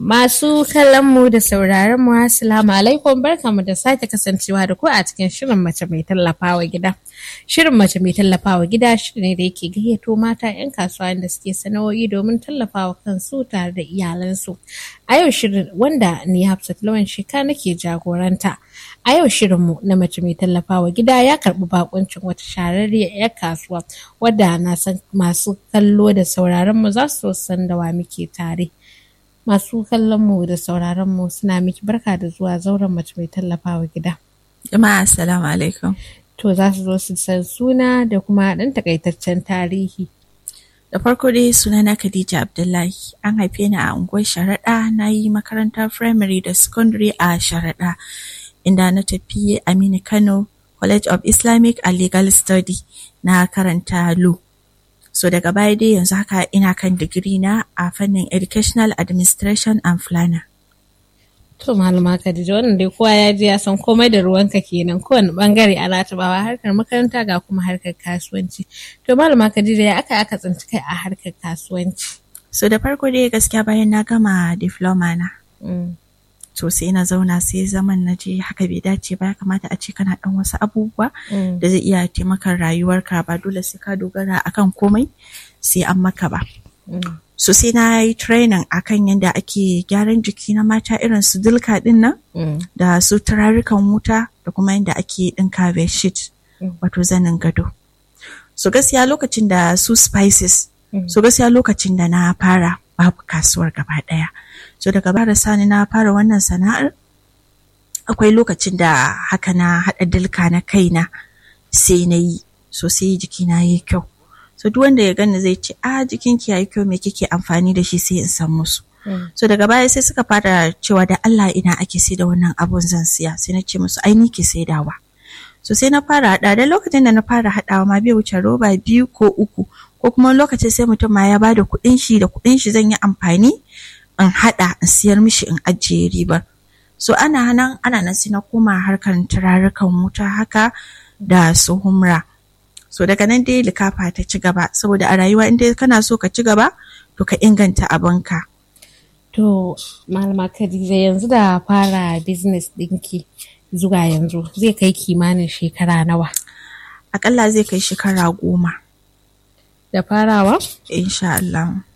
Masu kallon mu da sauraron mu assalamu alaikum barkamu da sake kasancewa da ku a cikin shirin mace mai tallafawa gida. Shirin mace mai tallafawa gida shiri ne da yake gayyato mata 'yan kasuwa da suke sana'o'i domin tallafawa kansu tare da iyalansu. A yau shirin wanda ni Hafsat Lawan Sheka nake jagoranta. A yau shirinmu na mace mai tallafawa gida ya karɓi bakuncin wata shahararriyar 'yar kasuwa wadda na san masu kallo da sauraron mu za su san da wa muke tare. Masu kallon mu da sauraron mu suna miki barka da zuwa zauren mace mai tallafawa gida. Jama'a assalamu alaikum. To za su zo su san suna da kuma ɗan takaitaccen tarihi. Da farko dai sunana Khadija Abdullahi an haife ni a unguwar Sharaɗa na yi makarantar firamare da secondary a Sharaɗa inda na tafi Aminu Kano College of Islamic and Legal Study na karanta law. So daga baya dai yanzu haka ina kan digiri na a fannin Educational Administration and Planner. To malama Khadija wannan dai kowa ya ji ya san komai da ruwanka kenan kowane bangare ana tabawa harkar makaranta ga kuma harkar kasuwanci. To malama Khadija ya aka aka tsinci kai a harkar kasuwanci. So da farko dai gaskiya bayan na gama diploma na. To sai na zauna sai zaman na je haka bai dace ba ya kamata a ce kana dan wasu abubuwa da zai iya taimakon rayuwarka ba dole sai ka dogara akan komai sai an maka ba. So sai na yi training akan yadda ake gyaran jiki na mata irin su dilka din nan da su turarukan wuta da kuma yadda ake ɗinka bedsheet wato zanin gado. So gaskiya lokacin da su spices so gaskiya lokacin da na fara babu kasuwar gaba ɗaya. So daga bara sani na fara wannan sana'ar akwai lokacin da haka na haɗa dilka na kaina sai na yi so sai jikina ya yi kyau. so duk wanda ya gani zai ce a jikinki yayi kyau me kike amfani da shi sai in san musu so daga baya sai suka fara cewa da Allah ina ake sai da wannan abun zan siya sai na ce musu ai ni ke saidawa so sai na fara hada da lokacin da na fara hadawa ma bai wuce roba biyu ko uku ko kuma lokacin sai mutum ma ya bada kuɗin shi da kuɗin shi zan yi amfani in hada in siyar mishi in ajiye ribar so ana nan ana nan sai na koma harkar turarukan wuta haka da su humra so daga nan dai likafa ta ci gaba saboda a rayuwa in dai kana so ka ci gaba to ka inganta abinka To malama Khadija yanzu da fara business ɗinki zuwa yanzu zai kai kimanin shekara nawa? akalla zai kai shekara goma Da farawa? insha Allah